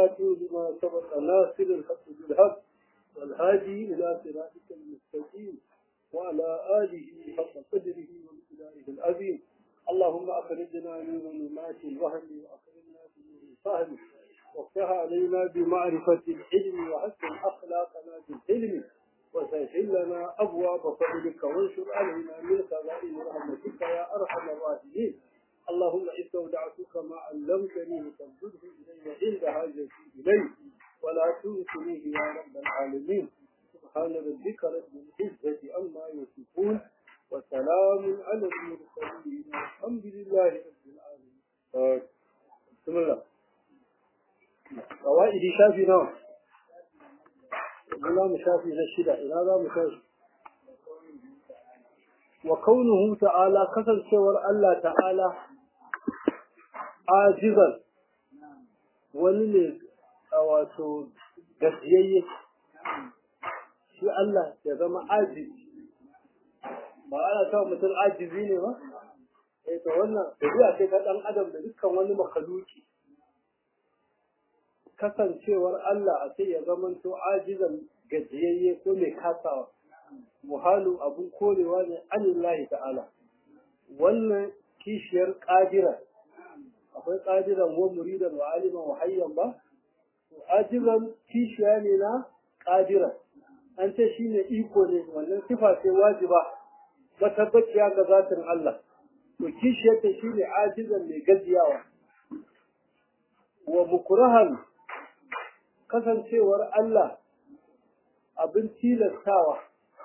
الفاتح لما سبق ناصر الحق بالحق والهادي إلى صراطك المستقيم وعلى آله حق قدره ومقداره العظيم اللهم أخرجنا من ظلمات الوهم وأخرجنا بنور الفهم وافتح علينا بمعرفة العلم وحسن أخلاقنا بالعلم وسهل لنا أبواب فضلك وانشر علينا من خزائن رحمتك يا أرحم الراحمين اللهم استودعتك ما علمتني فانظره إلي عند حاجتي إليه ولا تنسنيه يا رب العالمين سبحان ربك رب العزة عما يصفون وسلام على المرسلين والحمد لله رب العالمين بسم الله قواعد شافي نوع ولا مشافي نشدة إلى هذا مشافي وكونه تعالى كسر شور الله تعالى عاجزا ولله wato gajiyayye shi Allah ya zama ajizi ba ana cewa mutum ajizi ne ba eh to wannan dabi'a ce ta dan adam da dukkan wani makhluki kasancewar Allah a sai ya zama to ajizan gajiyayye ko mai kasawa muhalu abun korewa ne anillahi ta'ala wannan kishiyar qadira akwai qadiran wa muridan wa aliman wa hayyan ba ajizan kishiya ne na ƙadira an ce shi ne iko ne wannan sifa ce wajiba matabbaciya ga zatin Allah to kishiyar ta shi ne ajizan mai gajiyawa wa mukurahan kasancewar Allah abin tilastawa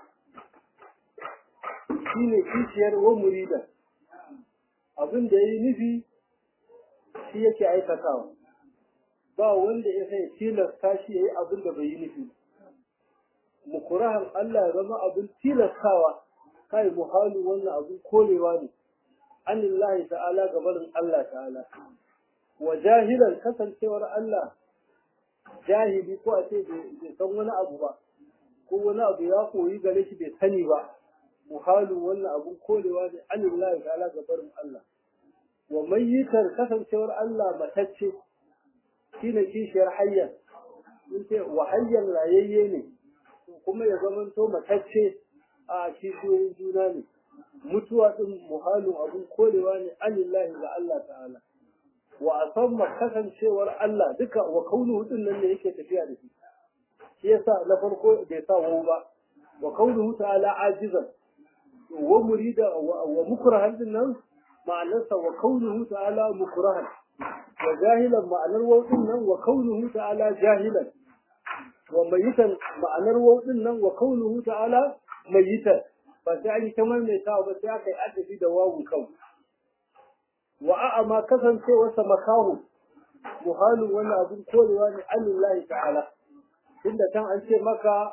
shi ne kishiyar wa muridan abin da ya yi nufi shi yake aikatawa ba wanda ya sai tilasta shi ya yi abin da bai yi nufi mukurahan Allah ya zama abin tilastawa kai muhalu wannan abin korewa ne anillahi ta'ala gabarin Allah ta'ala wa jahilan kasancewar Allah jahili ko a ce bai san wani abu ba ko wani abu ya koyi gare shi bai sani ba muhalu wannan abin korewa ne anillahi ta'ala gabarin Allah wa mayyitar kasancewar Allah matacce shi ne kishiyar hayyar mun ce wa hayyar rayayye ne kuma ya zamanto matacce a kishiyoyin juna ne mutuwa din muhalin abun korewa ne anillahi ga Allah ta'ala wa asamma kasancewar Allah duka wa kaunuhu din nan ne yake tafiya da shi shi yasa na farko bai sa wa ba wa kaunuhu ta'ala ajizan wa murida wa mukrahan din nan ma'anarsa wa kaunuhu ta'ala mukrahan wa jahilan ma'anar wautin nan wa kaunuhu ta'ala jahilan wa mayitan ma'anar wautin nan wa kaunuhu ta'ala mayitan ba sai an yi ta maimaita ba sai aka yi adabi da wawun kau wa a'a ma kasancewarsa makahu muhalin wani abin korewa ne anillahi ta'ala tunda can an ce maka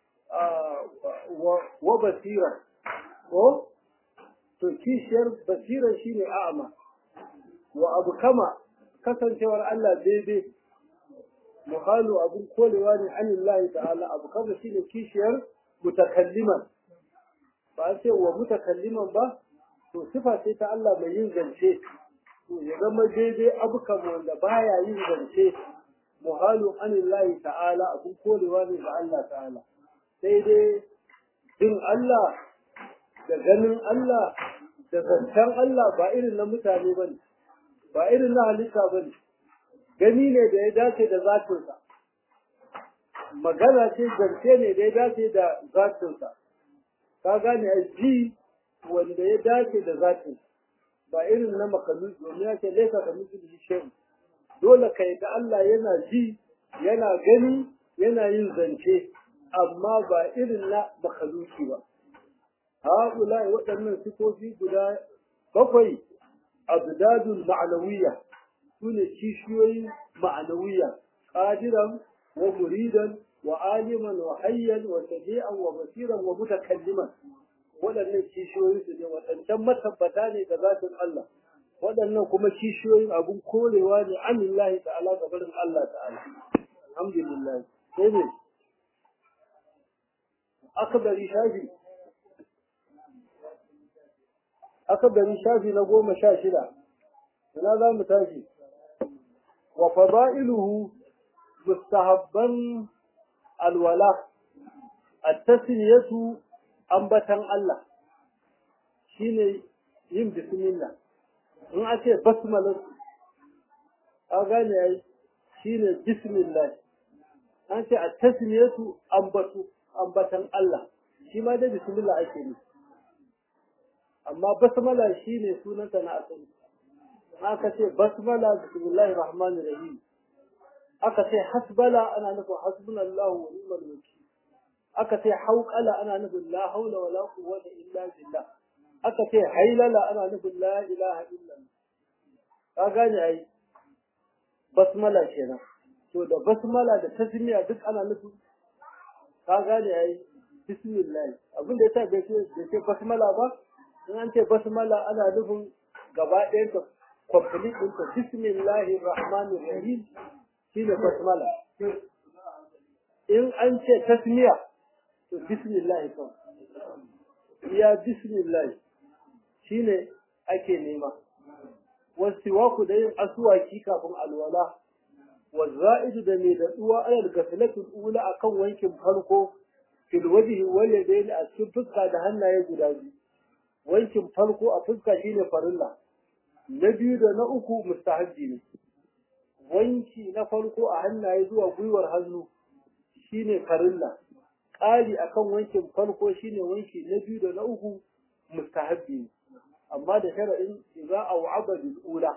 wa basira ko to kishiyar basirar shine a'ama wa abu kama kasancewar Allah daidai muhalu abun kolewa ne anillahi ta'ala abu kama shine kishiyar mutakalliman ba a ce wa mutakalliman ba to sifa ce ta Allah mai yin zance to ya zama daidai abu kama wanda baya yin zance muhalu anillahi ta'ala abun kolewa ne ga Allah ta'ala sai dai din Allah da ganin Allah da zancen Allah ba irin na mutane ba ne ba irin na halitta ba ne gani ne da ya dace da zatinsa magana ce zance ne da ya dace da zatinsa ka gane a ji wanda ya dace da zatin ba irin na makalu domin ya ce laisa da mutum shi dole ka da Allah yana ji yana gani yana yin zance amma ba irin na makaluki ba haɗula waɗannan sifofi guda bakwai abdadul ma'anawiyya sune kishiyoyin ma'anawiyya qadiran wa muridan wa aliman wa hayyan wa sami'an wa basiran wa mutakalliman waɗannan kishiyoyin su ne waɗancan matabbata ne ga zatin Allah waɗannan kuma kishiyoyin abun korewa ne anillahi ta'ala ga barin Allah ta'ala alhamdulillah sai ne akbari shafi akabari shafi na goma sha shida ina za mu tashi wa fada'iluhu mustahabban alwala at-tasmiyatu ambatan Allah shine yin bismillah in ake basmala a gane yayi shine bismillah an ce at-tasmiyatu ambatu ambatan Allah shi ma da bismillah ake ne amma basmala shine sunanta na asali aka ce basmala bismillahir rahmanir rahim aka ce hasbala ana nufin hasbunallahu wa ni'mal wakeel aka ce hauqala ana nufin la haula wala quwwata illa billah aka ce hailala ana nufin la ilaha illa ka gane ai basmala kenan to da basmala da tasmiya duk ana nufin ka gane ai bismillah abin da yasa bai ce bai ce basmala ba in an ce basmala ana nufin gaba ɗayan ta complete din ta bismillahir rahmanir rahim shine basmala in an ce tasmiya to bismillah kawai ya bismillah shine ake nema wasiwaku da yin asuwaki kafin alwala والزائد da mai daɗuwa alal gafilatul ula akan wankin farko fil wajhi wal yadayn a cikin fuska da hannaye guda biyu wankin farko a fuska shine farilla na biyu da na uku mustahabbi ne wanki na farko a hannaye zuwa gwiwar hannu shine farilla ƙari akan wankin farko shine wanki na biyu da na uku mustahabbi ne amma da shara'in idza au'aba bil ula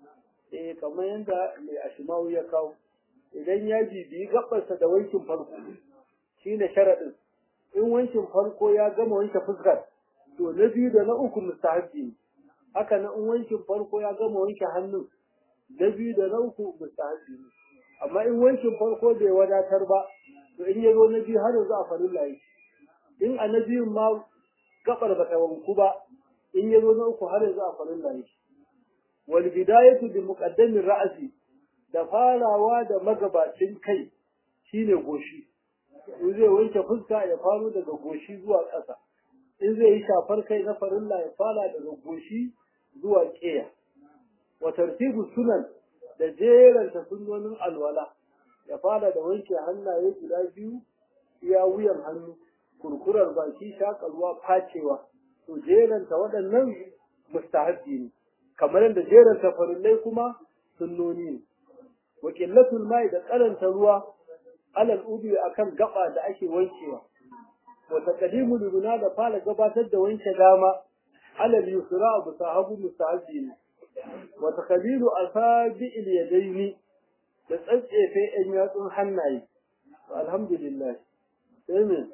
eh kamar yadda mai ashimawu ya kawo idan ya bibiyi gabarsa da wankin farko shine sharadin in wankin farko ya gama wanke fuskar to na biyu da na uku mustahabbi ne haka na in wankin farko ya gama wanke hannun na biyu da na uku mustahabbi ne amma in wankin farko bai wadatar ba to in ya zo na biyu har yanzu a farin layi in a na biyun ma gabar bata wanku ba in ya zo na uku har yanzu a farin layi wal bidayatu bi muqaddamin ra'si da farawa da magabacin kai shine goshi in zai wanke fuska ya faro daga goshi zuwa ƙasa in zai yi shafar kai na farilla ya fara daga goshi zuwa ƙeya wa tartibu sunan da jeranta sunnonin alwala ya fara da wanke hannaye guda biyu iya wuyan hannu kurkurar baki shakarwa facewa to jeranta waɗannan mustahabbi ne kamar yadda jeranta farillai kuma sunnoni ne wa qillatul mai da karanta ruwa alal ubi akan gaba da ake wankewa wa taqdimu luguna da fara gabatar da wanke dama alal yusra abu sahabu mustahabbi ne wa taqdiru asabi'il yadaini da tsatsefe ɗan yatsun hannaye alhamdulillah sai me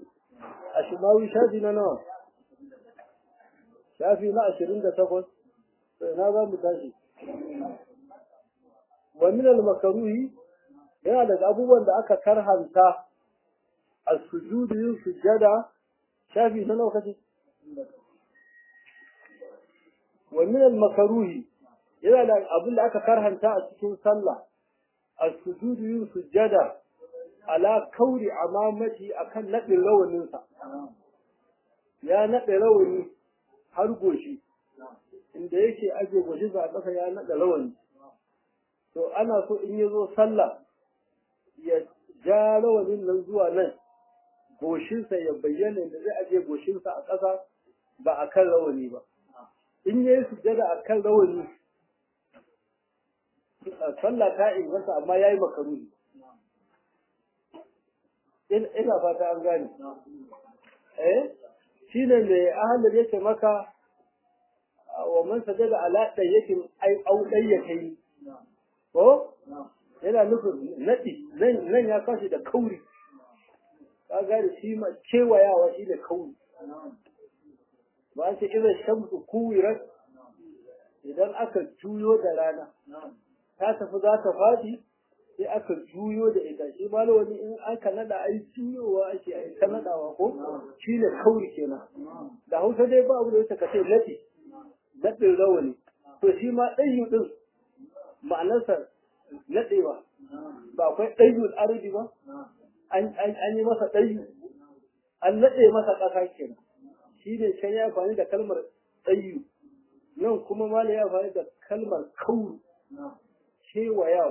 a shimawi shafi na nawa shafi na ashirin da takwas sai na za mu tashi wa min al-makruhi yana daga abubuwan da aka karhanta as-sujudu yin sujada shafi na nawa kace wa min al-makruhi yana da abin da aka karhanta a cikin sallah as-sujudu yin sujada ala kauri amamati akan nadin rawanin sa ya nade rawani har goshi inda yake aje goshi a ƙasa ya nada rawani to ana so in yazo sallah ya ja rawanin nan zuwa nan goshinsa ya bayyana da zai aje goshinsa a ƙasa ba a kan rawani ba in yayi sujjada a kan rawani sallah ta inganta amma yayi makaruhi ina fata an gane eh shine mai ahalar yake maka wa man sajada ala dayyatin ai au dayyatai ko yana nufin nadi nan nan ya kashi da kauri ka gane shi ma kewayawa shi da kauri ba ce idan shamsu kuwirat idan aka juyo da rana ta tafi za ta faɗi sai aka juyo da ita shi ma wani in aka nada ai juyowa ake ai ta nadawa ko shi ne kauri kenan da hausa dai ba abu da wata kace nadi nadin rawani to shi ma ɗayyu din ma'anarsa nadewa ba akwai ɗayyul ardi ba an yi masa ɗayyu an nade masa ƙasa kenan shi ne can ya amfani da kalmar ɗayyu nan kuma mala ya amfani da kalmar kauru kewayawa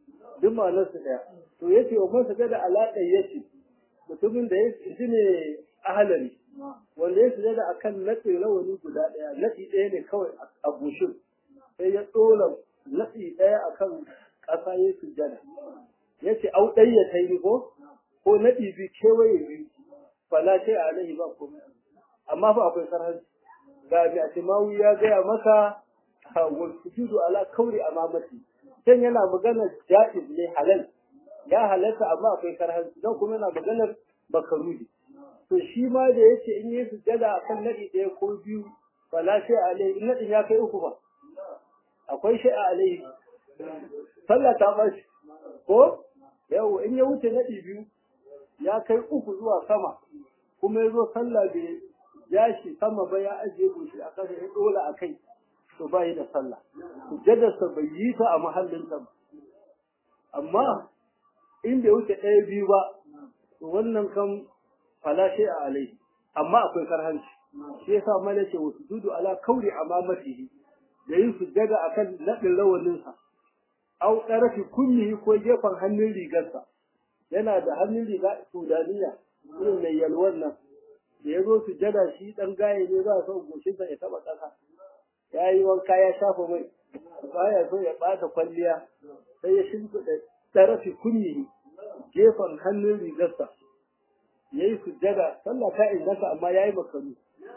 duk ma'anar su daya to yace wa man sajada ala yace mutumin da ya shi ne ahalari wanda ya sujada akan natsi rawani guda daya natsi daya ne kawai a goshin sai ya tsola natsi daya akan ƙasa ya sujada yace au ɗaya ta yi ko ko naɗi bi kewaye biyu fala sai a alaihi ba komai amma fa akwai sarhanci ga mai atimawi ya gaya maka wal sujudu ala kauri amamati dan yana magana jaiz ne halal ya halalta amma akwai sarhanci dan kuma yana maganar bakaruhi to shi ma da yace in yi sujada akan naɗi ɗaya ko biyu fala sai a alaihi in naɗin ya kai uku ba akwai shi a alaihi sallah ta bashi ko yau in ya wuce naɗi biyu ya kai uku zuwa sama kuma ya zo sallah bai ya shi sama ba ya ajiye goshi a kasa ya dola a kai to ba yi da sallah sujjadarsa bai yi ta a mahallin ba amma in bai wuce ɗaya biyu ba to wannan kan falashe a alai amma akwai karhanci shi yasa mala ce wasu dudu ala kauri amamatihi da yin sujjada akan naɗin rawaninsa au ɗarafi kunnihi ko gefen hannun rigarsa yana da hannun riga sudaniya irin mai yalwar nan da ya zo su jada shi ɗan gaye ne za a son goshinsa ya taɓa ƙasa ya yi wanka ya shafa mai baya so ya ɓata kwalliya sai ya shimfiɗa ɗarafi kunnihi gefen hannun rigarsa ya yi sujjada sallah ta inganta amma ya yi makaru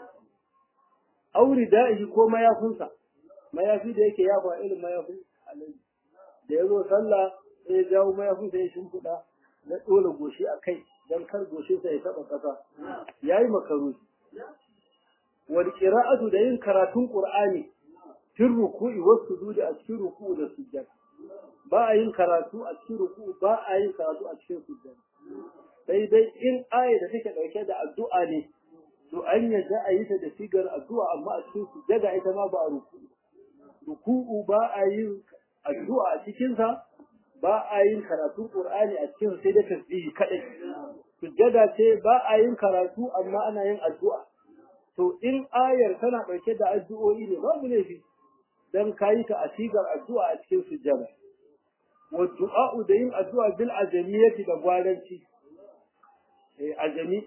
auri da'ihi ko mayafinsa mayafi da yake yafa irin mayafin alaji da ya zo sallah sai ya jawo mayafin sai ya shimfiɗa na ɗora goshi a kai don kar goshinsa ya taɓa ƙasa ya yi makaru wal qira'atu da yin karatun qur'ani fil ruku'i was sujudi a cikin ruku'u da sujjada ba a yin karatu a cikin ruku'u ba a yin karatu a cikin sujjada sai dai in aya da take dauke da addu'a ne to an yadda a yi ta da sigar addu'a amma a cikin sujjada ita ma ba a ruku'u ruku'u ba a yin addu'a a cikin sa ba a yin karatu qur'ani a cikin sai da tasbihi kadai sujjada ce ba a yin karatu amma ana yin addu'a to in ayar tana ɗauke da addu'o'i ne babu laifi dan kayi ta a sigar addu'a a cikin sujjada wa du'a'u da yin addu'a bil ajamiyati da gwaranci eh ajami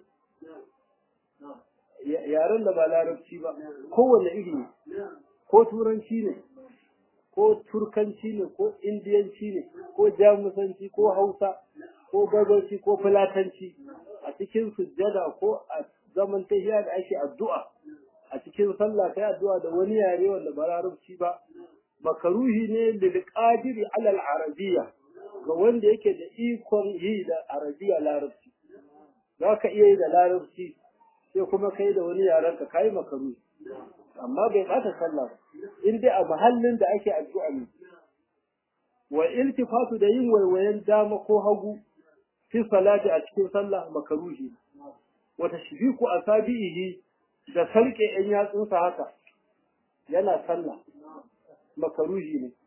yaren da ba larabci ba kowanne iri ne ko turanci ne ko turkanci ne ko indiyanci ne ko jamusanci ko hausa ko gabanci ko fulatanci a cikin sujjada ko a zaman tahiya da ake addu'a a cikin sallah kai addu'a da wani yare wanda ba larabci ba makaruhi ne lil qadiri ala al arabiyya ga wanda yake da ikon yi da arabiya larabci zaka iya yi da larabci sai kuma kai da wani yaren ka kai makaruhi amma bai bata sallah in dai a mahallin da ake addu'a ne wa iltifatu da yin waiwayen dama ko hagu fi salati a cikin sallah makaruhi wa tashbiku asabihi da sarke yan yatsunsa haka yana sallah makaruhi ne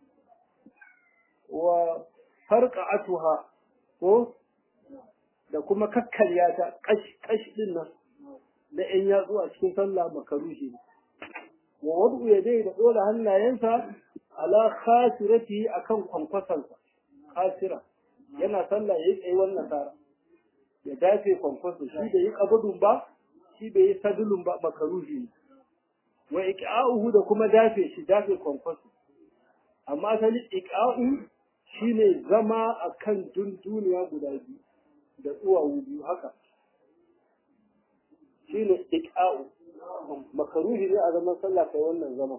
wa farqa'atuha ko da kuma kakkarya ta kash kash din nan da yan yatsu a cikin sallah makaruhi ne wa wadu yadai da dole hannayensa ala khasirati akan kwankwasansa khasira yana sallah yayi tsaye wannan tsara ya dace kwankwaso shi bai yi kabudun ba shi bai yi sadulun ba makaruhi ne wa iqa'uhu da kuma dafe shi dafe kwankwaso amma asali iqa'u shine zama akan dunduniya guda biyu da tsuwawu biyu haka shine iqa'u makaruhi ne a zaman sallah kai wannan zaman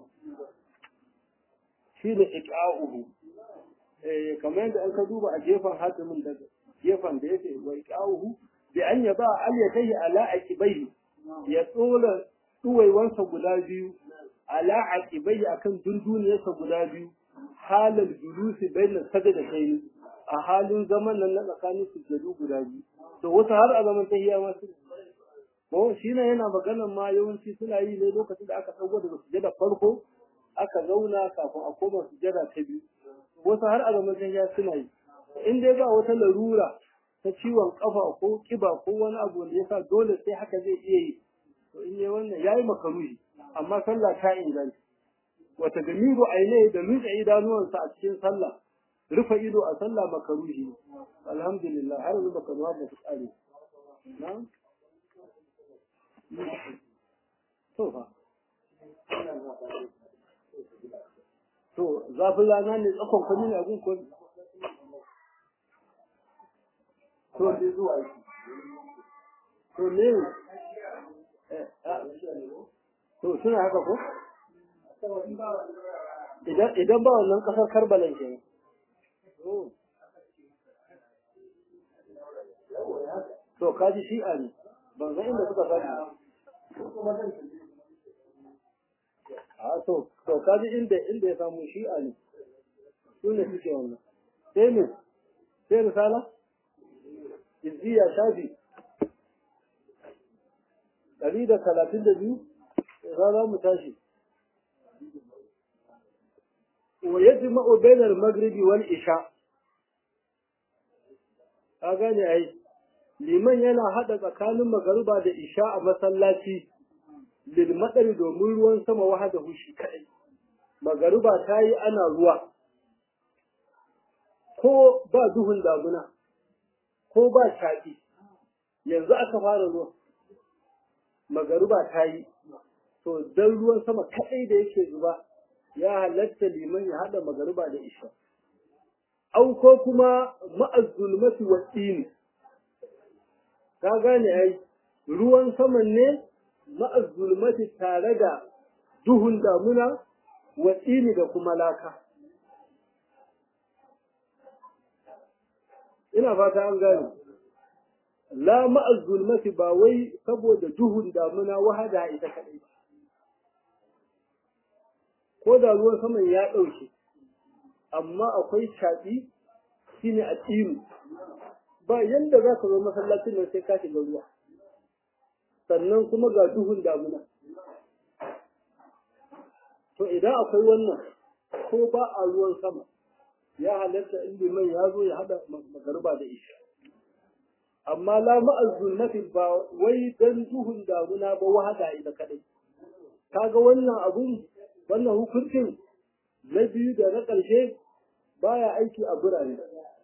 shine iqa'uhu eh kamar yadda an ka duba a gefen hatimin da gefen da yake wa iqa'uhu bi an yaba al yadayhi ala aqibayhi ya tsola tsuwaiwansa guda biyu ala aqibayhi akan dunduniyarsa guda biyu halal julusi bayna sajdatayni a halin zaman nan na tsakanin sujjadu guda biyu to wasu har a zaman tahiyya ma su ko shi ne yana maganan ma yawanci suna yi ne lokacin da aka sauko daga sujjada farko aka zauna kafin a koma sujjada ta biyu wasu har a zaman tahiyya suna yi in dai ba wata larura ta ciwon kafa ko kiba ko wani abu wanda yasa dole sai haka zai iya yi to in yi wannan yayi makaruhi amma sallah ta inganta wata gamiru aine da nutsa idanuwansa a cikin sallah rufe ido a sallah makaruhi alhamdulillah har yanzu baka zuwa ba ku tsare na to fa to zafin rana ne tsakon kwani ne abin kwani to ne zuwa yi to ne to suna haka ko idan ba wannan kasar karbalan ke to kaji shi'a ne ban san inda suka sani a to to kaji inda inda ya samu shi'a ne su ne suke wannan sai ne sai risala izziya shafi ɗari da talatin da biyu za mu tashi wa yajma'u bainal maghribi wal isha ka gane ai liman yana hada tsakanin magariba da isha a masallaci lil madari domin ruwan sama wahada hushi kai magariba ta yi ana ruwa ko ba duhun damuna ko ba shaƙi yanzu aka fara ruwa magariba ta yi to dan ruwan sama kaɗai da yake zuba ya halatta liman ya haɗa magariba da isha au ko kuma ma'azzulmati wa tsini ka gane ai ruwan saman ne ma'azzulmati tare da duhun damuna wa tsini da kuma laka ina fata an gane la ma'azzulmati ba wai saboda duhun damuna wahada ita kaɗai ba ko da ruwan saman ya ɗauke amma akwai shaɗi shine a tsiru ba yanda za ka zo masallacin nan sai ka shiga ruwa sannan kuma ga duhun damuna to idan akwai wannan ko ba a ruwan sama ya halatta in liman ya zo ya haɗa magarba da isha amma la ma'azzulmati ba wai dan duhun damuna ba wahada ita kadai kaga wannan abun wannan hukuncin na biyu da na ƙarshe baya aiki a birane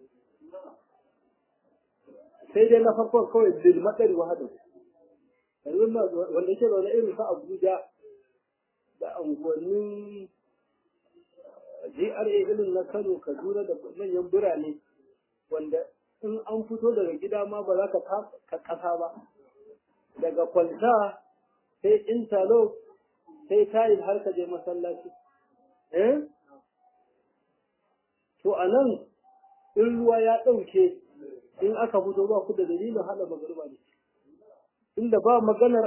sai dai na farkon kawai lil matsari wahada yanzu wanda yake zaune irin sa Abuja da unguwannin GRA irin na Kano Kaduna da manyan birane wanda in an fito daga gida ma ba za ka kasa ba daga kwalta sai interlock sai tayin har ka je masallaci eh to anan in ruwa ya ɗauke in aka fito ba ku da dalilin haɗa magarba ne inda ba maganar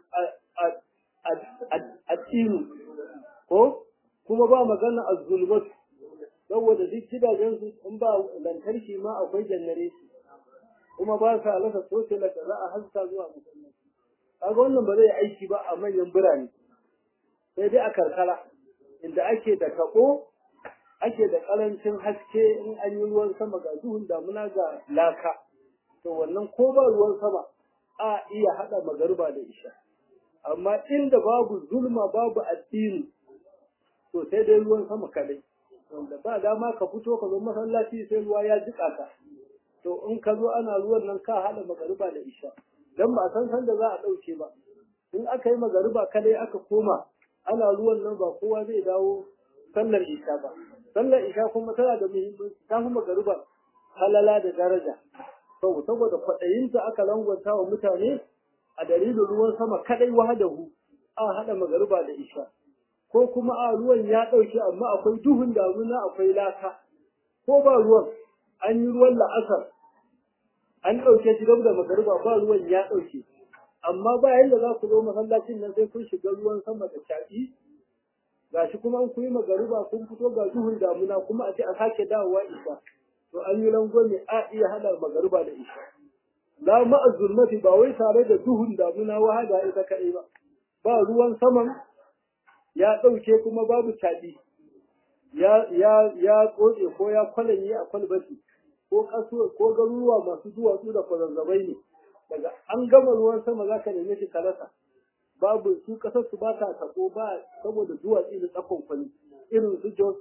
addini ko kuma ba maganar azulmatu saboda duk gidajensu in ba lantarki ma akwai jannare kuma ba sa rasa sosai da za a haska zuwa masallaci kaga wannan ba zai aiki ba a manyan birane sai dai a karkara inda ake da tabo ake da karancin haske in an yi ruwan sama ga duhun damuna ga laka to wannan ko ba ruwan sama a iya hada magariba da isha amma inda babu zulma babu addini to sai dai ruwan sama kadai wanda ba dama ka fito ka zo masallaci sai ruwa ya jika ka to in ka zo ana ruwan nan ka hada magariba da isha dan ba san san da za a dauke ba in aka yi magariba kadai aka koma ana ruwan nan ba kowa zai dawo sallar isha ba sallar isha kuma tana da muhimmanci ta fi magariba halala da daraja to saboda kwaɗayinta aka langwanta wa mutane a dalilin ruwan sama kadai wahadahu a hada magariba da isha ko kuma a ruwan ya ɗauke amma akwai duhun damuna akwai laka ko ba ruwan an yi ruwan la'asar an ɗauke shi gab da magariba ba ruwan ya ɗauke amma ba yanda za ku zo masallacin nan sai kun shiga ruwan sama da shaƙi gashi kuma an kuyi magariba kun fito ga duhun damuna kuma a ce a sake dawowa isha to an yi rangwame a iya hada magariba da isha la ma'azulmati ba wai tare da duhun damuna wahada ita kaɗai ba ba ruwan saman ya ɗauke kuma babu caɗi ya ya ya tsotse ko ya kwalanye a kwalbati ko kaso ko garuruwa masu duwatsu da kwazazzabai ne daga an gama ruwan sama za ka neme shi ka rasa babu su kasar su ba ta tabo ba saboda duwatsu da tsakon kwani irin su jos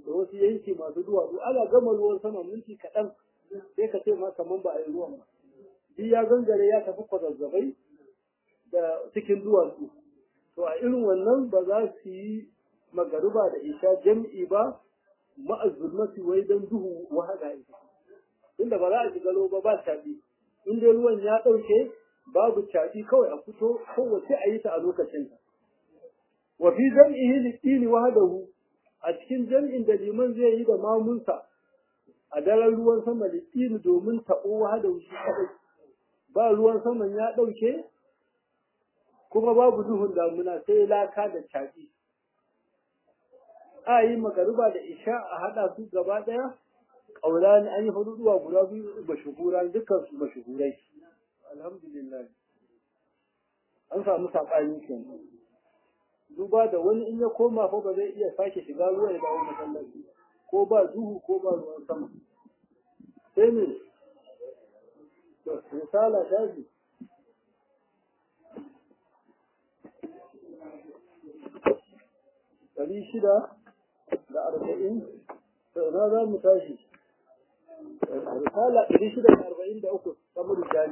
da wasu yanki masu duwatsu ana gama ruwan sama minti kaɗan sai ka ce ma kaman ba a yi ruwan ba shi ya gangare ya tafi kwazazzabai da cikin duwatsu to a irin wannan ba za su yi magaruba da isha jam'i ba ma'azzulmati wai don duhu wahada ita inda ba za a shiga ba ba caɓi in dai ruwan ya ɗauke babu caɓi kawai a fito kowace a yi ta a lokacinta wa fi jam'ihi liqini wahdahu a cikin jam'in da liman zai yi da mamunsa a daren ruwan sama liqini domin taɓo wahdahu shi kadai ba ruwan saman ya ɗauke kuma babu duhun damuna sai laka da caɓi a yi magaruba da isha a haɗa su gaba ɗaya ƙaura ne an yi faduduwa guda biyu mashuhura dukkan su mashuhurai alhamdulillah an samu saɓani kenan duba da wani in ya koma fa ba zai iya sake shiga ruwa ya dawo masallaci ko ba duhu ko ba ruwan sama sai ne misala shafi ɗari shida da arba'in na za mu tashi risala ɗari shida da arba'in da uku samun jani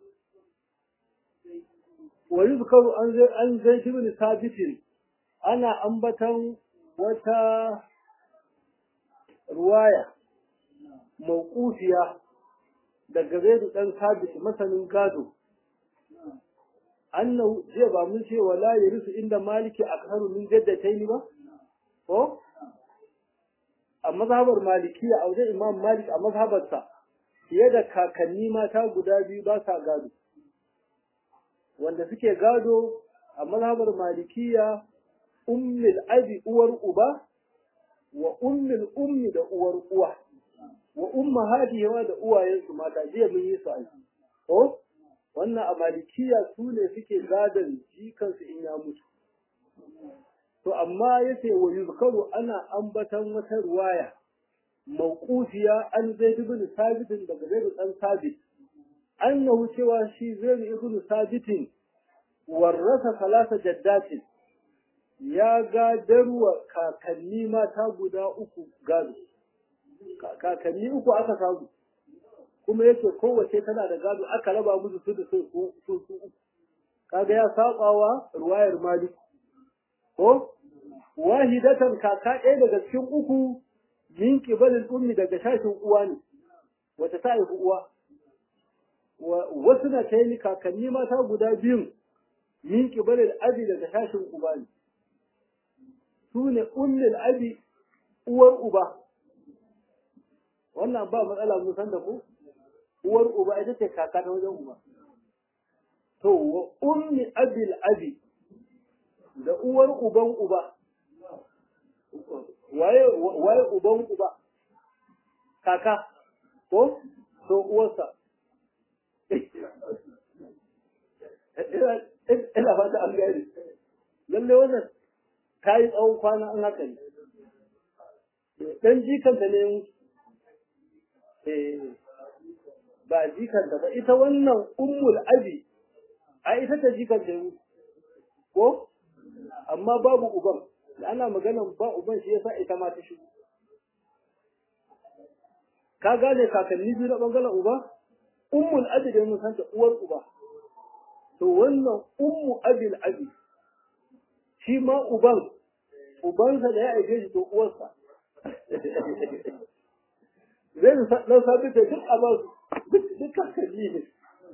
wa yuzkaru an zai ibn sabitin ana ambatan wata ruwaya mawqufiya daga zaidu dan sabit masanin gado annahu jiya ba mun ce wala yarisu inda maliki akharu min jaddatayn ba ko a mazhabar malikiya a wajen imam malik a mazhabarsa fiye da kakanni mata guda biyu ba sa gado wanda suke gado a mazhabar malikiya ummul abi uwar uba wa ummul ummi da uwar uwa wa ummahatihi da uwayensu mata jiya mun yi su a ko wannan a malikiya su ne suke gadon jikansu in ya mutu to amma yace wa yuzkaru ana ambatan wata ruwaya mawqufiya an zaid ibn sabit daga zaid dan sabit annahu cewa shi zaid ibn sabit warrasa salasa jaddatin ya gadarwa kakanni mata guda uku gado kakanni uku aka samu kuma yake kowace tana da gado aka raba musu su da su su uku kaga ya sabawa ruwayar malik ko wahidatan kaka ɗaya daga cikin uku min kibalin ummi daga shashin uwa ne wata ta haifi uwa wasu na ta yi kakanni mata guda biyun min kibalin abi daga shashin uba ne su ne ummil abi uwar uba wannan ba matsala mun san da ku uwar uba ita ce kaka ta wajen uba to wa ummi abil abi da uwar uban uba waye waye uban uba kaka ko to uwarsa ina fata an gani lalle wannan ta yi tsawon kwana an haka ne dan jikanta ne ba jikanta ba ita wannan ummul abi a ita ta jikanta ne ko amma babu uban da ana maganan ba uban shi yasa ita ma ta shigo ka gane kakanni biyu na bangaren uba ummul abi da mun san ta uwar uba to wannan ummu abil abi shi ma uban ubansa da ya aike shi to uwarsa zai dan sabi da duk a duk kakanni ne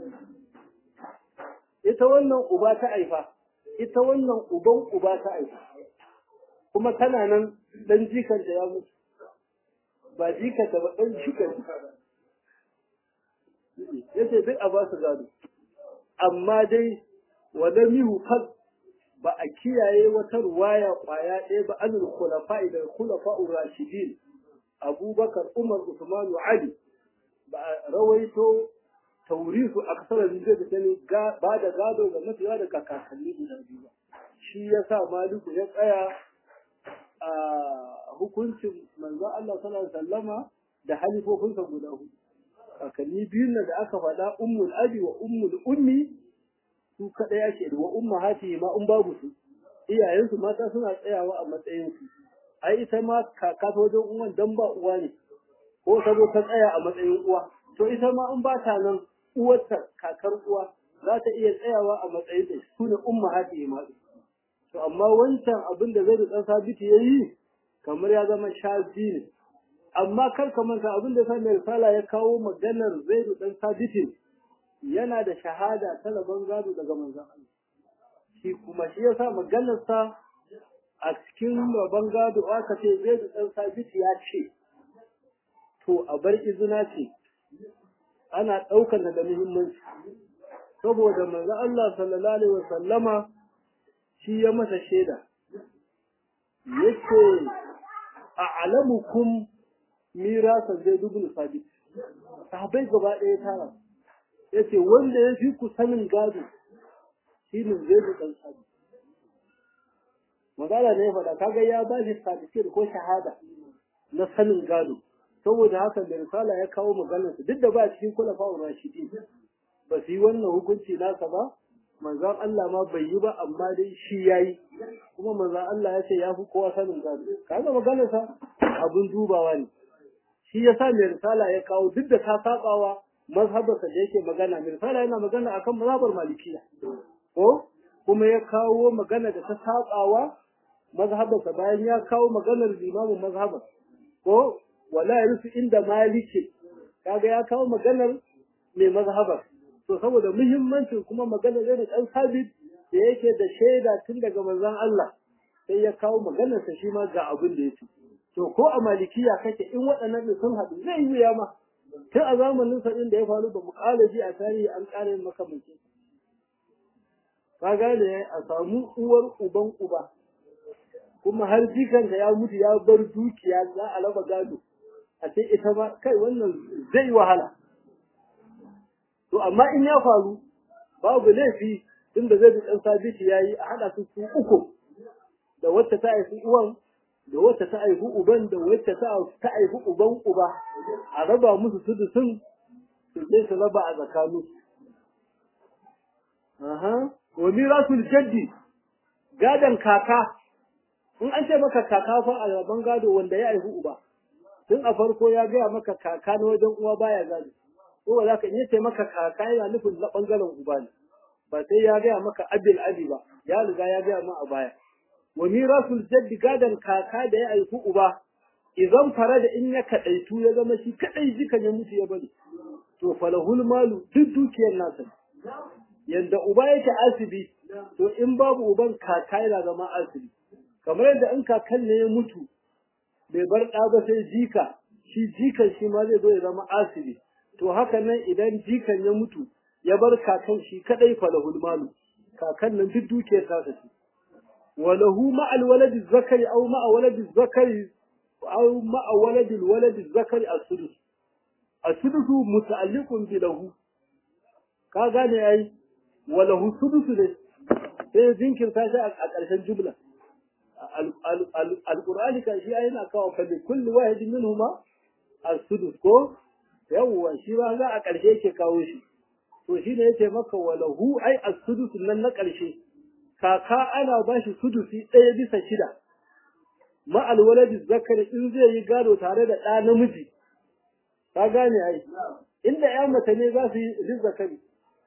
ita wannan uba ta aifa ita wannan uban uba ta aifa kuma tana nan dan jikanta ya mutu ba jikanta ba dan jikanta yace duk a ba su gado amma dai wala mihu fad ba a kiyaye wata ruwaya kwaya ɗaya ba anil khulafa'i da khulafa'ur rashidin abubakar umar usman ali ba a rawaito taurisu aksara zai da sani ba da gado ga mafiya da kakanni guda biyu ba shi ya sa maliku ya tsaya a hukuncin manzo Allah sallallahu alaihi wasallama da halifofinsa guda hudu kakanni biyun da aka faɗa ummul abi wa ummul ummi su kaɗai ake da wa umma hati ma in babu su iyayensu mata suna tsayawa a matsayin su ai ita ma kaka ta wajen uwan dan ba uwa ne ko ta zo ta tsaya a matsayin uwa to ita ma in ba ta nan uwarta kakar uwa za ta iya tsayawa a matsayin da su ne umma hadi ma to amma wancan abin da zai da dan sabiti yayi kamar ya zama shazi ne amma kar ka manta abin da sai mai risala ya kawo maganar zaidu dan sabitin yana da shahada ta rabon gado daga manzon Allah shi kuma shi yasa maganar sa a cikin rabon gado aka ce zaidu dan sabiti ya ce to a bar izina ce ana daukar da muhimmanci saboda manzon Allah sallallahu alaihi wasallama shi ya masa shaida yace a'lamukum mirasa zai dubul sabit sahabbai gaba ɗaya tara yace wanda ya fi ku sanin gado shine zai dan sabit magana ne faɗa kaga ya ba shi certificate ko shahada na sanin gado saboda haka da risala ya kawo maganar duk da ba cikin kula fa'u rashidi ba su yi wannan hukunci nasa ba manzon Allah ma bai yi ba amma dai shi yayi kuma manzon Allah ya ce ya fi kowa sanin gado kaga maganar sa abun dubawa ne shi yasa mai risala ya kawo duk da ta sabawa mazhabarsa da yake magana mai risala yana magana akan mazhabar malikiya ko kuma ya kawo magana da ta sabawa mazhabarsa bayan ya kawo maganar limamin mazhabar ko wala yarusu inda maliki kaga ya kawo maganar mai mazhabar to saboda muhimmancin kuma maganar da dan sabit da yake da shaida tun daga manzon Allah sai ya kawo maganar sa shi ma ga abin da yake to ko a malikiya kake in waɗannan da sun haɗu zai yi wuya ma tun a zamanin sa da ya faru ba mu ƙara ji a tarihi an ƙara yin makamancin ka gane a samu uwar uban uba kuma har jikanta ya mutu ya bar dukiya za a raba gado a ce ita ma kai wannan zai wahala to amma in ya faru babu laifi tunda zai bi ɗan sabiti ya yi a haɗa su su uku da wacce ta haifi uwan da wacce ta haifi uban da wacce ta haifi uban uba a raba musu su sun su je su raba a tsakanin aha wa mirasul jaddi gadan kaka in an ce maka kaka fa a raban gado wanda ya haifi uba tun a farko ya gaya maka kaka na wajen uwa baya gado ko ba za ka iya ce maka kaka yana nufin na bangaren uba ne ba sai ya gaya maka abil abi ba ya riga ya gaya ma a baya wa mirasul jaddi gadan kaka da ya haifi uba idan fara da in ya kadaitu ya zama shi kadai jikan ya mutu ya bari to falahul malu duk dukiyar nasa yanda uba yake asibi to in babu uban kaka yana zama asibi kamar yadda in kakan ne ya mutu bai bar ɗa ba sai jika shi jikan shi ma zai zo ya zama asibi to haka nan idan jikan ya mutu ya bar kakan shi kadai falahul malu kakan nan duk dukiyar ta shi walahu ma'al waladi zakari aw ma'a waladi zakari aw ma'a waladi waladi zakari as-sudus as-sudus muta'alliqun bi lahu ka gane yayi walahu sudus ne sai jinkirta shi a ƙarshen jumla alƙur'ani kan shi yana kawo kalli kulli wahidin minhuma as-sudus ko yawwa shi ba za a ƙarshe yake kawo shi to shi ne yace maka walahu ai as-sudus nan na ƙarshe kaka ana ba shi sudusi ɗaya bisa shida ma alwaladi zakari in zai yi gado tare da ɗa namiji ka gane ai inda ƴan mace ne za su yi zakari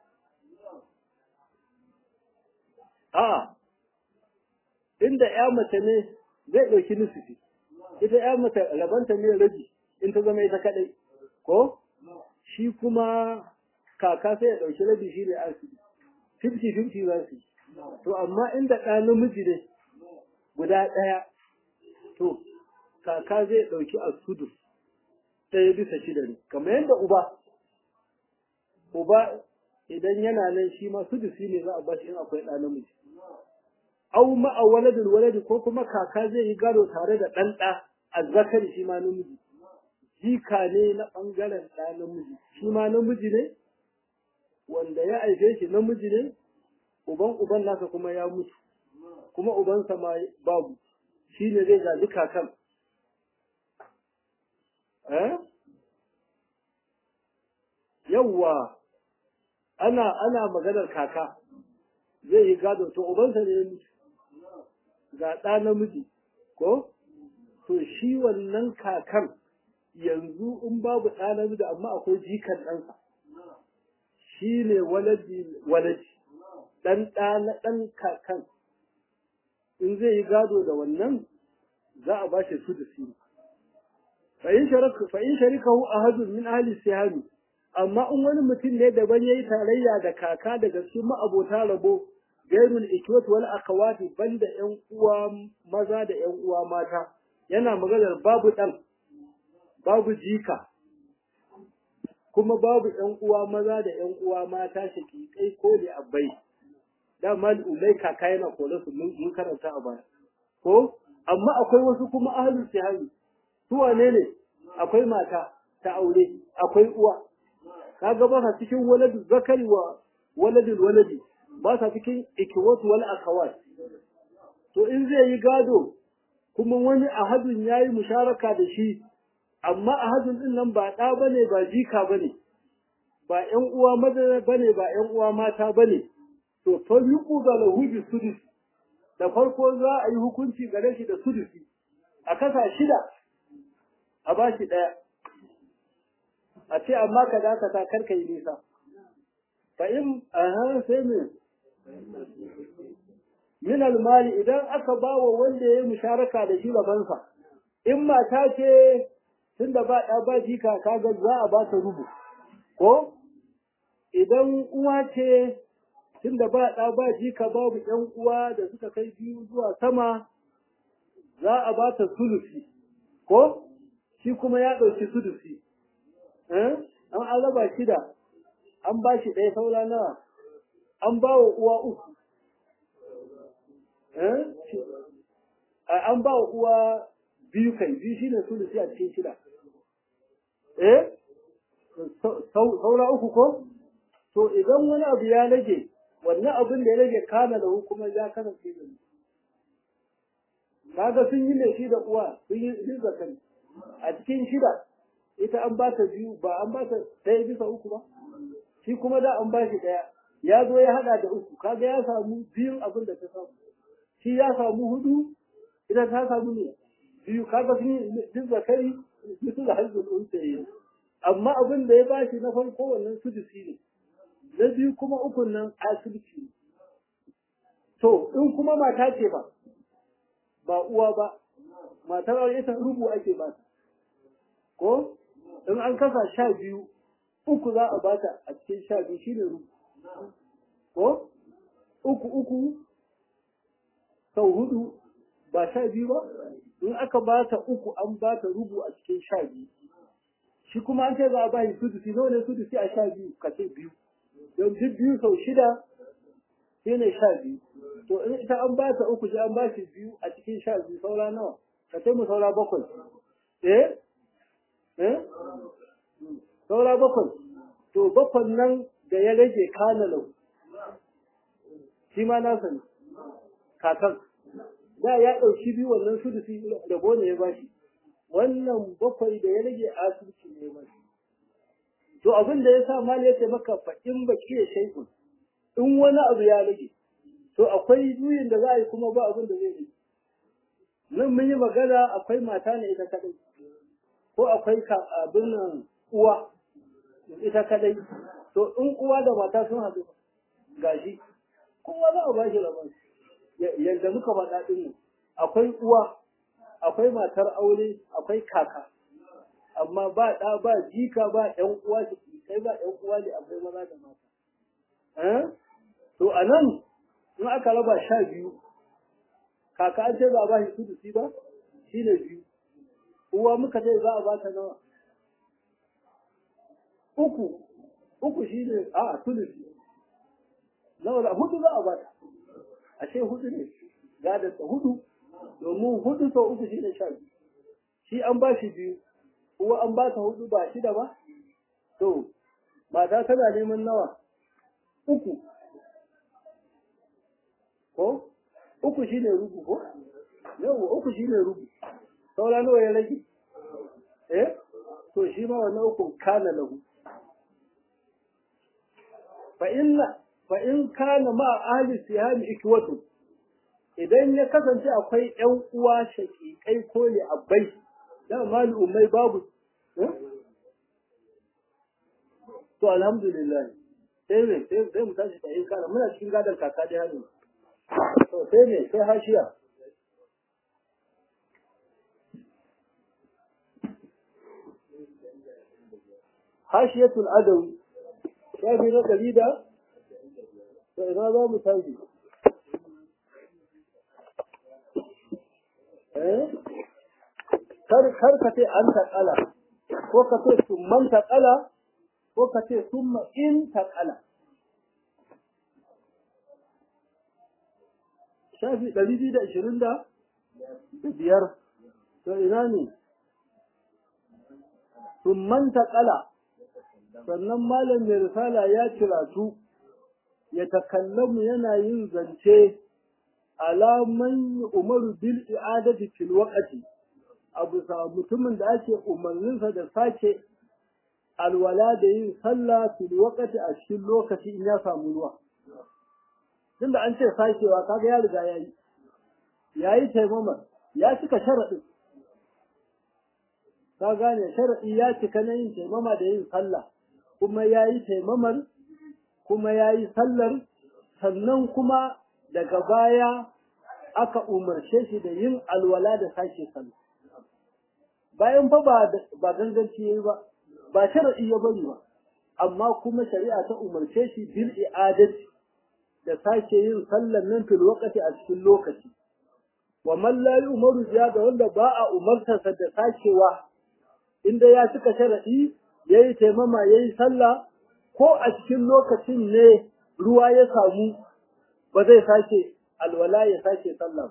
a'a inda ya mace ne zai ɗauki nusufi ita ya mace rabanta ne rabi in ta zama ita kaɗai ko shi kuma kaka sai ya ɗauki rabi shi ne asiri fifty fifty za su to amma inda ɗa namiji ne guda ɗaya to kaka zai ɗauki asudu ɗaya bisa shida ne kamar yadda uba uba idan yana nan shi ma sudusi ne za a bashi in akwai ɗa namiji aw ma'a waladul waladi ko kuma kaka zai yi gado tare da ɗan ɗa azzakari shi ma namiji jika ne na ɓangaren ɗa namiji shi ma namiji ne wanda ya aife shi namiji ne uban uban nasa kuma ya mutu kuma ubansa ma babu shi ne zai gaji kakan eh yawwa ana ana maganar kaka zai yi gado to ubansa ne ya mutu ga ɗa namiji ko to shi wannan kakan yanzu in babu ɗa da amma akwai jikan ɗansa shi ne waladi waladi ɗan ɗa na ɗan kakan in zai yi gado da wannan za a ba shi su da sini fa'in sharikahu ahadun min ahli sihami amma in wani mutum ne daban yayi tarayya da kaka daga cikin ma'abota rabo gairul ikwat wal akhawati banda ƴan uwa maza da ƴan uwa mata yana maganar babu dan babu jika kuma babu ƴan uwa maza da ƴan uwa mata shakikai ko li abai dama ulai kaka yana kore su mun karanta a baya ko amma akwai wasu kuma ahlul sihami su wane ne akwai mata ta aure akwai uwa kaga ba sa cikin waladu zakari wa waladul waladi ba sa cikin ikiwatu wal akhawat to in zai yi gado kuma wani ahadun yayi musharaka da shi amma ahadun din nan ba da bane ba jika bane ba ƴan uwa maza bane ba ƴan uwa mata bane to fa yuqu da lahu bi sudus da farko za a yi hukunci gare shi da sudusi a kasa shida a bashi daya a ce amma ka dakata karka yi nisa fa in aha sai me min almali idan aka bawa wanda ya yi musharaka da shi rabansa in mata ce tunda ba ɗa ba jika kaga za a ba ta rubu ko idan uwa ce tunda ba ɗa ba jika babu ƴan uwa da suka kai biyu zuwa sama za a ba ta sulusi ko shi kuma ya ɗauki sulusi an alaba shida an ba shi ɗaya saura nawa an ba wa uwa uku an ba wa uwa biyu kai biyu shine sulusi a cikin shida eh saura uku ko to idan wani abu ya rage wannan abin da ya rage kana da kuma ya kasance da kaga sun yi ne shi da uwa sun yi zakari a cikin shida ita an ba ta biyu ba an ba ta ɗaya bisa uku ba shi kuma da an ba shi ɗaya ya zo ya haɗa da uku kaga ya samu biyun abin da ta samu shi ya samu hudu ita ta samu ne biyu kaga sun yi duk zakari su da hajjul unsayi amma abin da ya bashi na farko wannan sudusi ne na biyu kuma ukun nan asibiti ne to in kuma mata ce ba ba uwa ba matar aure ita rubu ake ba ko in an kasa sha biyu uku za a bata a cikin sha biyu shine rubu ko uku uku sau hudu ba sha biyu ba in aka bata uku an bata rubu a cikin sha biyu shi kuma an ce za a ba shi sudusi nawa ne sudusi a sha biyu ka ce biyu don duk biyu sau shida shi ne sha biyu to in ita an ba ta uku shi an ba shi biyu a cikin sha biyu saura nawa ka ce mu saura bakwai eh eh saura bakwai to bakwai nan da ya rage kana lau shi ma nasa ne kakan da ya ɗauki biyu wannan sudusi da gone ya bashi wannan bakwai da ya rage asibiti ne ya bashi to abin da ya sa mali ya ce maka fa in baki ya shaikun in wani abu ya rage to akwai juyin da za a yi kuma ba abin da zai yi nan mun yi magana akwai mata ne ita kadai ko akwai abin nan uwa ita kadai to in uwa da mata sun haɗu gashi kowa za a ba shi rabon yadda muka faɗa ɗin nan akwai uwa akwai matar aure akwai kaka amma ba ɗa ba jika ba ƴan uwa su kai ba ƴan uwa ne akwai maza da mata to a nan in aka raba sha biyu kaka an ce za a ba shi sudusi ba shi ne biyu uwa muka ce za a ba ta nawa uku uku shi ne a sudusi nawa da hudu za a ba ta ashe hudu ne gadarsa hudu domin hudu sau uku shi ne sha biyu shi an ba shi biyu uwa an ba ta hudu ba shida ba to mata tana neman nawa uku ko uku shine rubu ko yawa uku shine rubu saura nawa ya rage eh to shi ma wannan uku kana lahu fa inna fa in kana ma ahli siham ikwatu idan ya kasance akwai ƴan uwa shaƙiƙai ko ne abbai da mali ummai babu to alhamdulillah sai ne sai mu tashi tsaye kana muna cikin gadon kaka da hannu to sai ne sai hashiya hashiyatul adawi shafi na ɗari da to ina za mu tashi kar kar ka ce an taƙala ko ka ce summan taƙala ko ka ce summa in taƙala shafi ɗari biyu da ashirin da biyar to ina ne summan taƙala sannan malam mai risala ya ciratu ya takallamu yana yin zance alaman umaru bil i'adati fil waqti abu sa mutumin da ake umarninsa da sake alwala da yin sallah fil waqti a cikin lokaci in ya samu ruwa tunda an ce sakewa kaga ya riga yayi yayi taimama ya cika sharadin ka gane sharadi ya cika na yin taimama da yin sallah kuma yayi taimamar kuma yayi sallar sannan kuma daga baya aka umarce shi da yin alwala da sake sallah bayan fa ba ba ganganci yayi ba ba shar'i ya bari ba amma kuma shari'a ta umarce shi bil i'adati da sake yin sallar nan fil waqti a cikin lokaci wa man la yu'maru da wanda ba a umartarsa da sakewa inda ya cika shar'i yayi taimama yayi sallah ko a cikin lokacin ne ruwa ya samu ba zai sake alwala ya sake sallah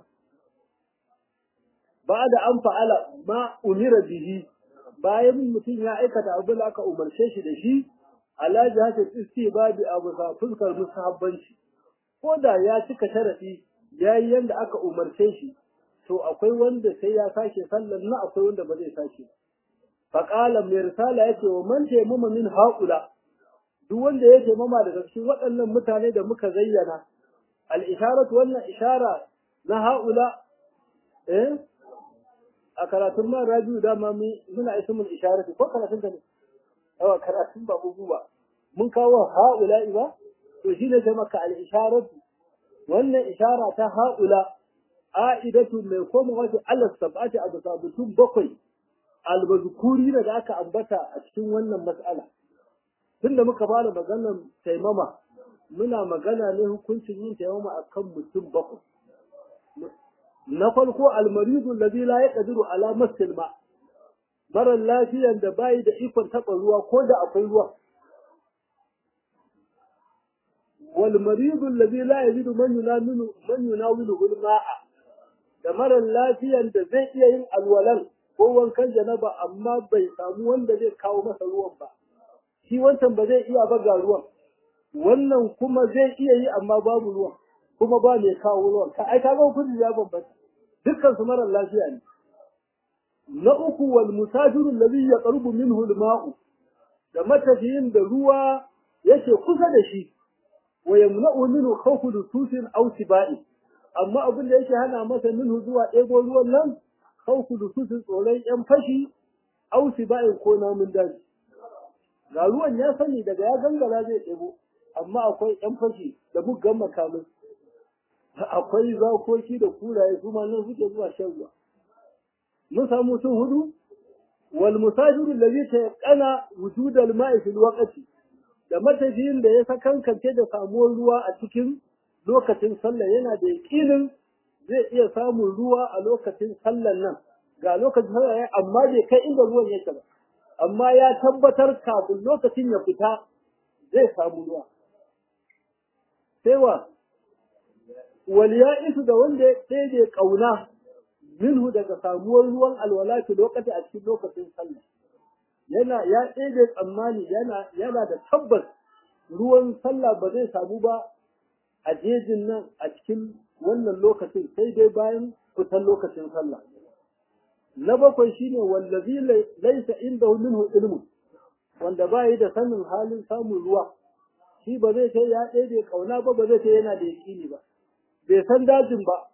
ba da an fa'ala ma umira bihi bayan mutum ya aikata abin da aka umarce shi da shi ala jihatul istibabi abu sa fuskar musahabbanci ko da ya cika sharadi yayi yanda aka umarce shi to akwai wanda sai ya sake sallar na akwai wanda ba zai sake fa qala mai risala yace wa man taymama min haula duk wanda ya taimama daga cikin waɗannan mutane da muka zayyana al-isharatu wannan ishara na haula eh a karatun man rabiu dama muna ismul isharati ko karatun ka ne yawa karatun ba bugu ba mun kawo haula ba to shine sai maka al-isharatu wannan ishara ta haula a'idatu mai koma wato Allah sab'ati a bisa mutum bakwai albazkuri da aka ambata a cikin wannan mas'ala tunda muka fara maganar taimama muna magana ne hukuncin yin taimama akan mutum bakwai na farko almaridu alladhi la yaqdiru ala masil ma mara lafiyan da bai da ikon taba ruwa ko da akwai ruwa wal maridu alladhi la yajidu man yunawilu man yunawilu ma'a da mara lafiyan da zai iya yin alwalan ko wankan janaba amma bai samu wanda zai kawo masa ruwan ba shi wancan ba zai iya ba ga ruwan wannan kuma zai iya yi amma babu ruwan kuma ba mai kawo ruwan ka ai kaga kudi ya bambanta dukkan su mara lafiya ne na uku wal musafiru alladhi yaqrubu minhu al-ma'u da matafiyin da ruwa yake kusa da shi wa yamna'u minhu khawfu dususin aw tibai amma abin da yake hana masa minhu zuwa ɗebo ruwan nan khawfu dususin tsoron yan fashi aw tibai ko namun daji ga ruwan ya sani daga ya gangara zai ɗebo amma akwai yan fashi da muggan makamai akwai zakoki da kuraye su ma nan suke zuwa shan ruwa mun samu sun hudu wal musafiru allazi tayaqana wujud al ma'i fil waqti da matafiyin da ya sakankance da samuwar ruwa a cikin lokacin sallah yana da yakinin zai iya samun ruwa a lokacin sallar nan ga lokacin sallah ya amma bai kai inda ruwan yake ba amma ya tabbatar kafin lokacin ya fita zai samu ruwa sai wa waliya'isu da wanda ya ɗebe ƙauna minhu daga samuwar ruwan alwala fi lokaci a cikin lokacin sallah yana ya ɗebe tsammani yana yana da tabbas ruwan sallah ba zai samu ba a jejin nan a cikin wannan lokacin sai dai bayan fitan lokacin sallah na bakwai shine wallazi laysa indahu minhu ilmu wanda ba yi da sanin halin samun ruwa shi ba zai ce ya ɗebe ƙauna ba ba zai ce yana da yaƙini ba bai san dajin ba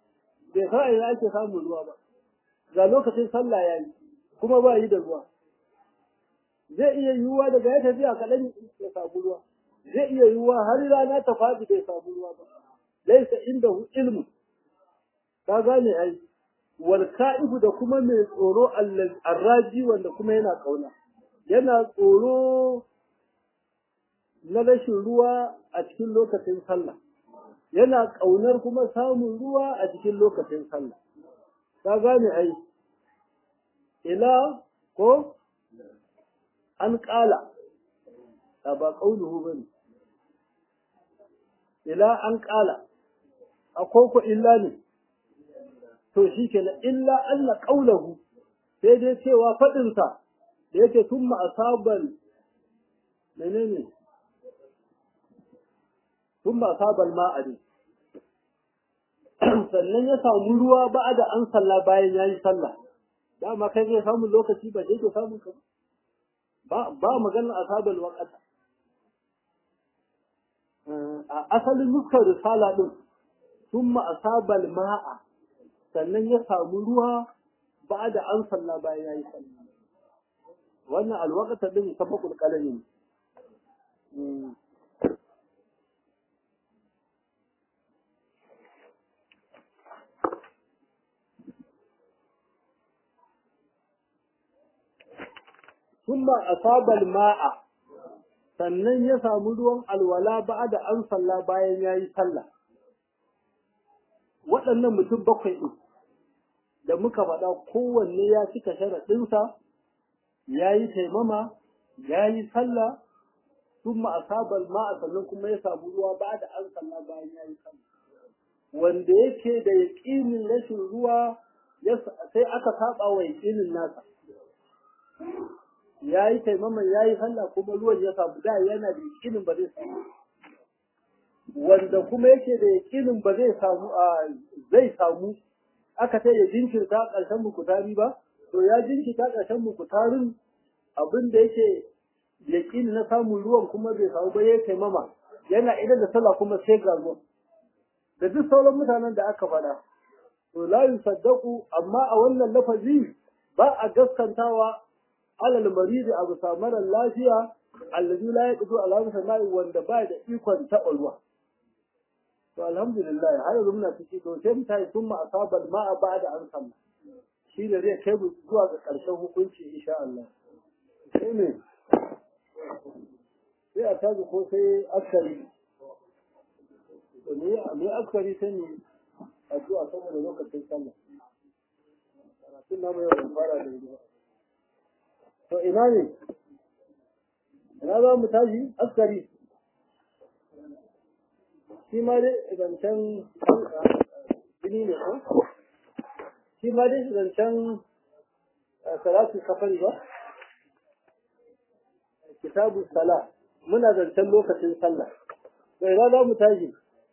bai san ina ake samun ruwa ba ga lokacin sallah yayi kuma ba yi da ruwa zai iya yiwuwa daga ya tafiya kaɗan ya samu ruwa zai iya yiwuwa har rana ta faɗi bai samu ruwa ba laisa inda hu ilmu ka gane ai wal ka'ifu da kuma mai tsoro arraji wanda kuma yana kauna yana tsoro na rashin ruwa a cikin lokacin sallah yana kaunar kuma samun ruwa a cikin lokacin sallah ka gane ai ila ko an ƙala a ba ƙaunuhu ba ne ila an ƙala a koko illa ne to shi ke na illa Allah ƙaunahu sai dai cewa faɗinsa da yake tun ma'asaban menene tun ma'asaban ma'adi sannan ya samu ruwa ba da an salla bayan ya yi sallah dama kai zai samu lokaci ba ke samun ka ba ba maganar asabal waqata a asalin nuskar risala din thumma asabal ma'a sannan ya samu ruwa ba da an salla bayan yayi sallah wannan alwaqata din sabaqul qalami ثم أصاب الماء sannan ya samu ruwan alwala ba da an salla bayan ya yi sallah waɗannan mutum bakwai ɗin da muka faɗa kowanne ya cika sharaɗinsa ya yi taimama ya yi sallah sun ma'asabar ma'a sannan kuma ya samu ruwa ba da an salla bayan ya yi sallah wanda yake da yaƙinin rashin ruwa sai aka saba wa yaƙinin nasa ya yi taimaman ya yi sallah kuma ruwan ya samu da yana da yakinin ba zai samu wanda kuma yake da yakinin ba zai samu a zai samu aka ce ya jinkirta ƙarshen mukutari ba to ya jinkirta ƙarshen mukutarin abin da yake yakini na samun ruwan kuma bai samu ba ya taimama yana idan da sallah kuma sai ga ruwan da duk sauran mutanen da aka faɗa to la yusaddaqu amma a wannan lafazi ba a gaskantawa alal maridi abu samarar lafiya allazi la yaqdu ala sama'i wanda ba da ikon taɓa ruwa to alhamdulillah har yanzu muna ciki to sai mutane sun ma asabal ma'a ba da an samu shi da zai kai mu zuwa ga ƙarshen hukunci insha Allah sai ne sai a tazi ko sai askari to ne me askari sai ne addu'a saboda lokacin sallah karatun namu yau ban fara da yi to ina ne ina za mu tashi askari shi ma dai zancen jini ne ko shi ma dai zancen salatu safari ba kitabu sala muna zancen lokacin sallah to ina za mu tashi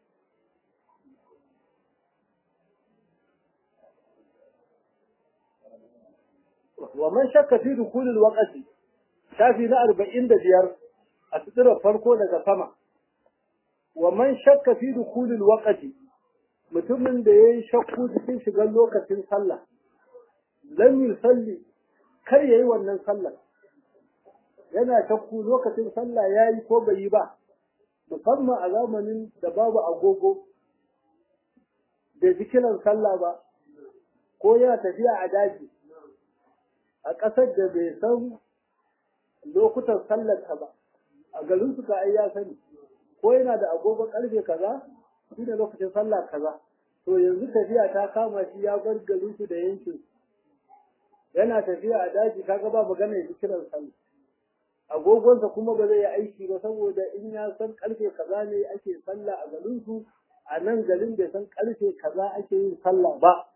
ومن شك في دخول الوقت شافي na arba'in da biyar a tsirar farko daga sama wa man shakka fi dukulil waqti mutumin da yayi shakku cikin shigar lokacin sallah lam yusalli kar yayi wannan sallah yana shakku lokacin sallah yayi ko bai yi ba musamman a zamanin da babu agogo da zikiran sallah ba ko yana tafiya a daji a ƙasar da bai san lokutan sallarta ba a garin su ka ya sani ko yana da agogon karfe kaza shi da lokacin sallah kaza to yanzu tafiya ta kama shi ya bar garin su da yankin yana tafiya a daji kaga ba magana ya kiran sallah agogonsa kuma ba zai yi aiki ba saboda in ya san karfe kaza ne ake sallah a garin su a nan garin bai san karfe kaza ake yin sallah ba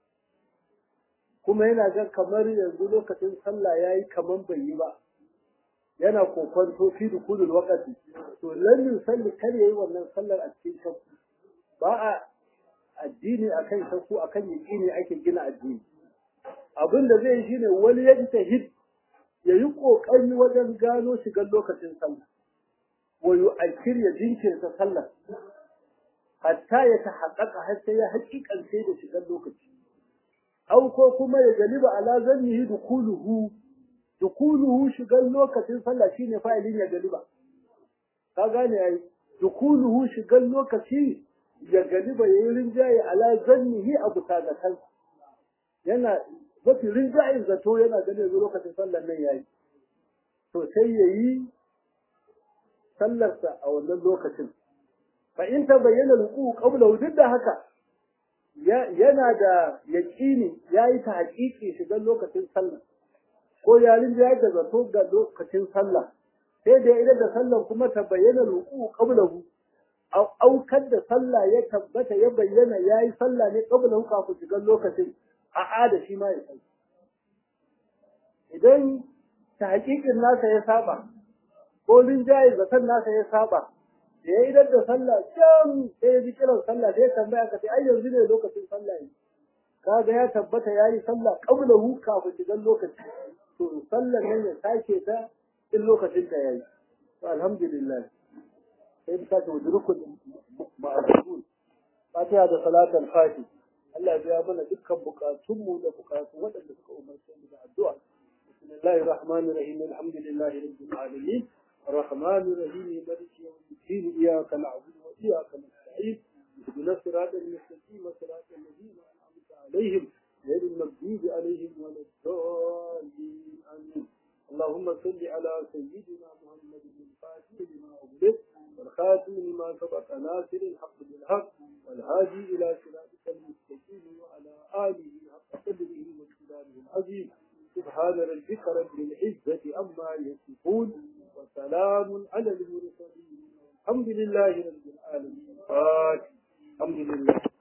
kuma yana ga kamar yanzu lokacin sallah yayi kaman bai yi ba yana kokonto fi dukulul waqti to lan yusalli kar yayi wannan sallar a cikin shakku ba a addini akan shakku akan yaqini ake gina addini abin da zai shine wani ya ta hid ya yi kokari wajen gano shigar lokacin sallah wa yu'akkir ya jinkirta sallah hatta ya tahaqqaqa har sai ya haƙiƙance da shigar lokaci au ko kuma ya galiba ala zannihi dukuluhu dukuluhu shigar lokacin sallah shine fa'ilin ya galiba ka gane ai dukuluhu shigar lokaci ya galiba yayin rinjaye ala zannihi abu tagatan yana mafi rinjayen zato yana ganin lokacin sallar nan yayi to sai yayi sallarsa a wannan lokacin fa in ta bayyana ruku qabla duk da haka yana da yaqini yayi ta haƙiƙi shigar lokacin sallah ko yarin da da zato ga lokacin sallah sai da idan da sallar kuma ta bayyana ruku qabla aukar da sallah ya tabbata ya bayyana yayi sallah ne qabla kafin shigar lokacin a'a da shi ma ya sai idan ta haƙiƙin nasa ya saba ko linjaye zaton nasa ya saba da ya idar da sallah can sai ya ji kiran sallah sai ya tambaya ka sai ai yanzu ne lokacin sallah ne kaga ya tabbata ya yi sallah qabla hu kafin shigan lokaci to sallar nan ya sake ta in lokacin ta yayi to alhamdulillah sai ta ce wajurukun ma'azun fatiha da salatul fatih Allah ya mana dukkan bukatunmu da bukatun waɗanda suka umarce mu da addu'a bismillahir rahmanir rahim alhamdulillahi rabbil alamin الرحمن الرحيم مالك يوم الدين إياك نعبد وإياك نستعين اهدنا الصراط المستقيم صراط الذين أنعمت عليهم غير المغضوب عليهم ولا الضالين آمين اللهم صل على سيدنا محمد الفاتح لما أغلق والخاتم لما سبق ناصر الحق بالحق والهادي إلى صراطك المستقيم وعلى آله حق قدره واقتداره العظيم سبحان ربك رب العزة عما يصفون وسلام على المرسلين الحمد لله رب العالمين الحمد لله